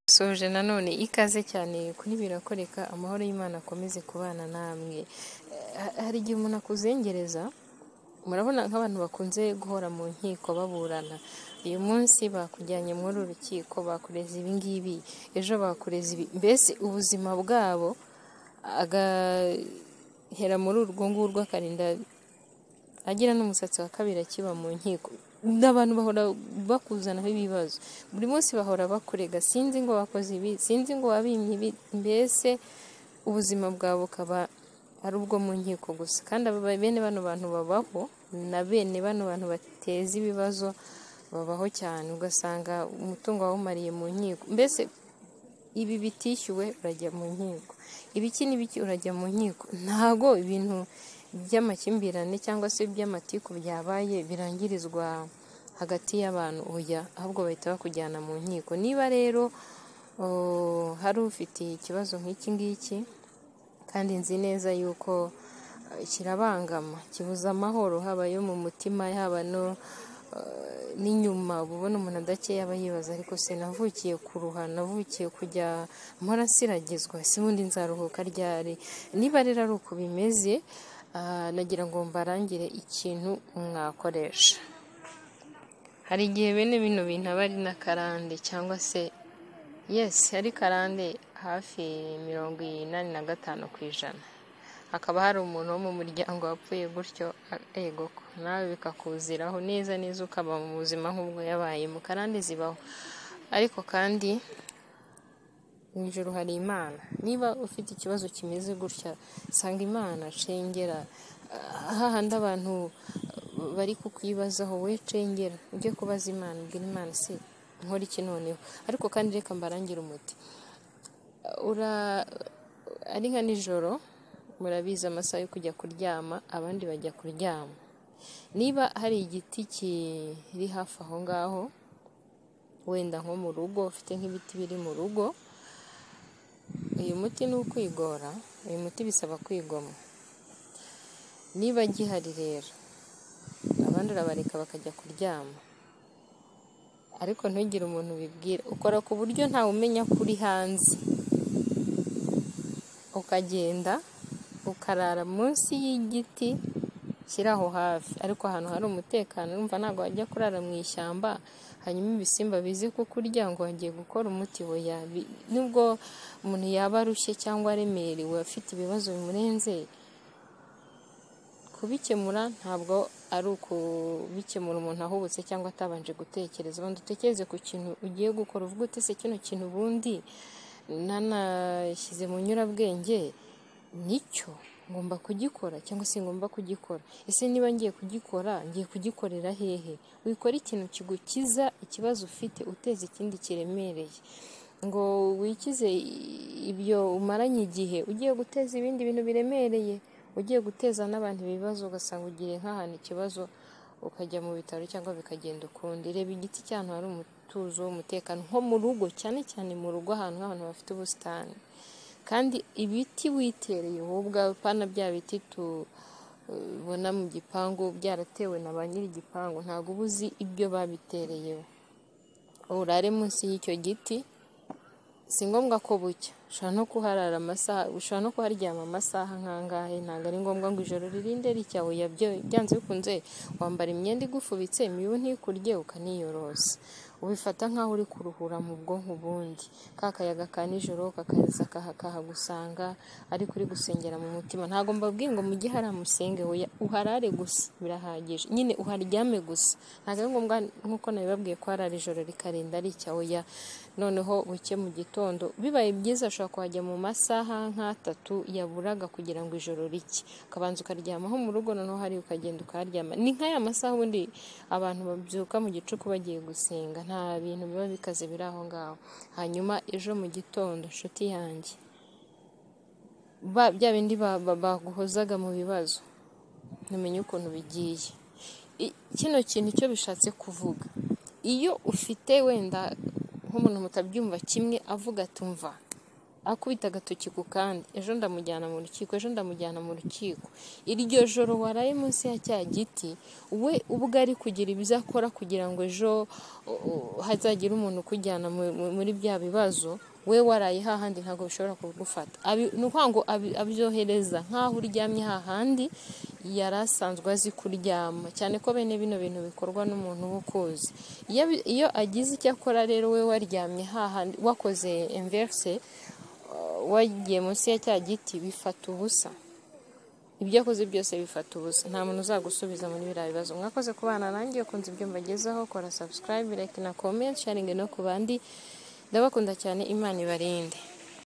Nsoje nanone ikaze cyane kuri birakoreka amahoro y'Imana akomeze kubana namwe, hari igihe umuntu akuzengereza murabona nk'abantu bakunze guhora mu nkiko baburana, uyu munsi bakujyanye muri uru rukiko bakureze ibi ngibi, ejo bakureze ibi, mbese ubuzima bwabo agahera muri urwo ngurwo akarinda agira n'umusatsi wa kabiri akiba mu nkiko, ni abantu bahora bakuzanaho ibibazo, buri munsi bahora bakurega sinzi ngo wakoze ibi, sinzi ngo wabimbye ibi, mbese ubuzima bwawe bukaba ari ubwo mu nkiko gusa kandi bene bano bantu babaho na bene bano bantu bateza ibibazo babaho cyane, ugasanga umutungo wawumariye mu nkiko, mbese ibi bitishyuwe urajya mu nkiko, ibiki n'ibiki urajya mu nkiko, ntabwo ibintu by'amakimbirane cyangwa se iby'amatiku byabaye birangirizwa hagati y'abantu, oya ahubwo bahita bakujyana mu nkiko, niba rero hari ufitiye ikibazo nk'iki ngiki kandi nzi neza yuko kirabangama, kibuza amahoro haba ayo mu mutima, haba n'inyuma, uba ubona umuntu adakeye aba yibaza ariko sinavukiye kuruha, navukiye kujya mpora nsiragizwa, ese ubundi nzaruhuka ryari, niba rero ari uku bimeze nagira ngo mbarangire ikintu mwakoresha, hari igihe bene bino bintu aba ari n'akarande cyangwa se yesi ari karande hafi mirongo inani na gatanu ku ijana, hakaba hari umuntu wo mu muryango wapfuye gutyo egoko nawe bikakuziraho neza neza ukaba mu buzima nk'ubwo yabayemo, karande zibaho ariko kandi mu ijuru hari Imana, niba ufite ikibazo kimeze gutya sanga Imana, cengera hahandi abantu bari kukwibazaho we cengera ujye kubaza Imana, ubwira Imana se nkora iki noneho, ariko kandi reka mbarangire umuti, ari nka nijoro murabizi amasaha yo kujya kuryama abandi bajya kuryama, niba hari igiti kiri hafi aho ngaho wenda nko mu rugo ufite nk'ibiti biri mu rugo, uyu muti ni ukwigora, uyu muti bisaba kwigomwa, niba gihari rero abandi urabareka bakajya kuryama, ariko ntugire umuntu ubibwira, ukora ku buryo ntawe umenya ko uri hanze, ukagenda ukarara munsi y'igiti kiri aho hafi, ariko ahantu hari umutekano urumva ntabwo wajya kurara mu ishyamba, hanyuma ibisimba bize kukurya ngo wagiye gukora umuti, oya nubwo umuntu yaba arushye cyangwa aremerewe afite ibibazo bimurenze, kubikemura ntabwo ari ukubikemura umuntu ahubutse cyangwa atabanje gutekereza, banza utekereze ku kintu ugiye gukora uvuge uti ese kino kintu ubundi nanashyize mu nyurabwenge nicyo ngomba kugikora cyangwa se ngomba kugikora, ese niba ngiye kugikora ngiye kugikorera hehe, wikora ikintu kigukiza ikibazo ufite uteza ikindi kiremereye, ngo wikize ibyo umaranye igihe ugiye guteza ibindi bintu biremereye, ugiye guteza n'abantu ibibazo ugasanga ugiye nk'ahantu ikibazo ukajya mu bitaro cyangwa bikagenda ukundi, reba igiti cy'ahantu hari umutuzo w'umutekano nko mu rugo cyane cyane mu rugo ahantu abantu bafite ubusitani, kandi ibiti witereye wowe ubwawe pana bya biti tubona mu gipangu byaratewe na ba nyiri igipangu ntabwo uba uzi ibyo babitereye, urare munsi y'icyo giti si ngombwa ko bucya, ushobora no kuharara amasaha, ushobora no kuharyama amasaha nk'angahe, ntabwo ari ngombwa ngo ijoro ririnde ricya, oya byanze bikunze wambara imyenda igufubitse imibu ntikurye ukaniyorosa, ubifata nk'aho uri kuruhura mu bwonko ubundi, ka kayaga ka nijoro kakaza kahagusanga ariko uri gusengera mu mutima, ntabwo mbabwiye ngo mujye hariya musenge, oya uharare gusa birahagije, nyine uharyame gusa, ntabwo ari ngombwa nk'uko nabibabwiye ko harara ijoro rikarinda ricya, oya noneho buke mu gitondo, bibaye byiza ushobora kuhajya mu masaha nk'atatu yaburaga kugira ngo ijoro ricye, ukabanza ukaryamaho mu rugo noneho hariya ukagenda ukaharyama, ni nka ya masaha ubundi abantu babyuka mu gicuku bagiye gusenga, nta bintu biba bikaze biri aho ngaho, hanyuma ejo mu gitondo nshuti yanjye, bya bindi baguhozaga mu bibazo ntumenye ukuntu bigiye, kino kintu icyo bishatse kuvuga, iyo ufite wenda nk'umuntu mutabyumva kimwe avuga ati umva akubita agatoki ku kandi ejo ndamujyana mu rukiko ejo ndamujyana mu rukiko iryo joro waraye munsi ya cya giti we ubwo ari kugira ibyo akora kugira ngo ejo o- o- hazagire umuntu ukujyana mu- mu- muri bya bibazo we waraye hahandi ntabwo bishobora kugufata Abi- ni ukuvuga ngo abi- abyohereza nk'aho uryamye hahandi yari asanzwe azi kuryama cyane ko bene bino bintu bikorwa n'umuntu w'ukuzi iyo bi- iyo agize icyo akora rero we waryamye hahandi wakoze inverse uh, wagiye munsi ya cya giti bifata ubusa ibyo akoze byose bifata ubusa nta muntu uzagusubiza muri biriya bibazo mwakoze ku bana nanjye ukunze ibyo mbagezaho kora subscribe like na comment sharing no ku bandi ndabakunda cyane imana ibarinde